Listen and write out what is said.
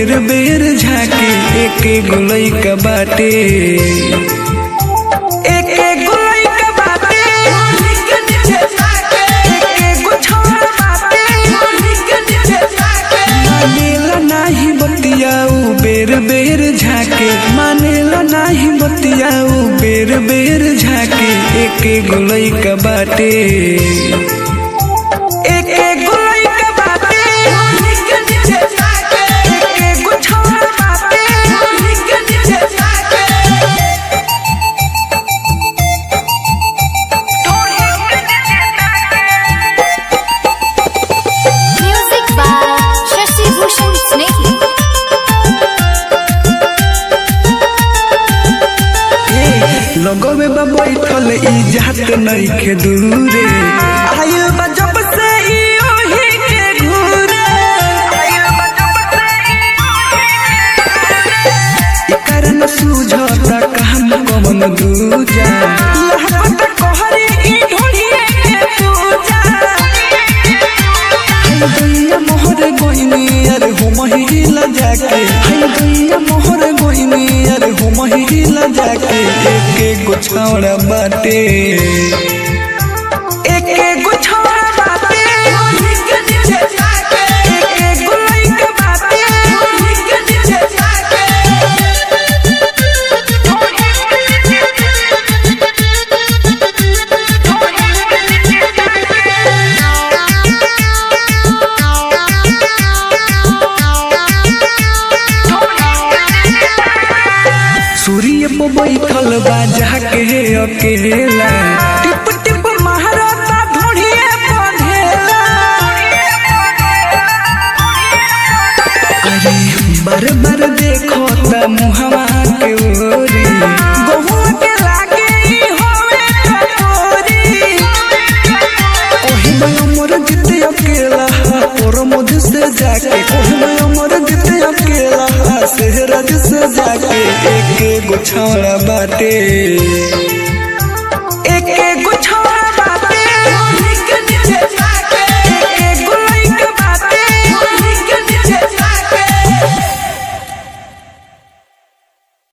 बेर बेर झाके एके गोलई का बाटे एके गोलई का बाटे एके गो छौड़ा बाटे मानेला नाही बतियाऊ बेर बेर झाके मानेला नाही बतियाऊ बेर बेर झाके एके गोलई का बाटे एके गोलई का बाटे एके गो छौड़ा बाटे Music by Shashi Bhushan Snehhi. लगवे बा बैठल ई जात नइखे दूरे आयल बा जब से ई ओही के घूरे आयल बा जब से ई कारण सूझता काम कमन दूजा लहपत कहरी ई ढोलिए के पूजा हाय दैया मोहर गोइनी अरे हो महिला जाके हाय दैया मोहर गोइनी अरे हो महिला जाके एके गो छौड़ा बाटे एके गो छौड़ा बाटे एके गो लइका बाटे सूर्य पे बैठल बा जाके अकेला टिप टिप महाराता ढोढ़िए बंधेला अरे बार बार देखो त मुहवा के ओरी गहुआ के लागे ई होवे कटोरी ओही में अमर जिते अकेला और मुझ से जाके ओही में अमर जिते अकेला सेहराज से जाके एके गो छौड़ा बाटे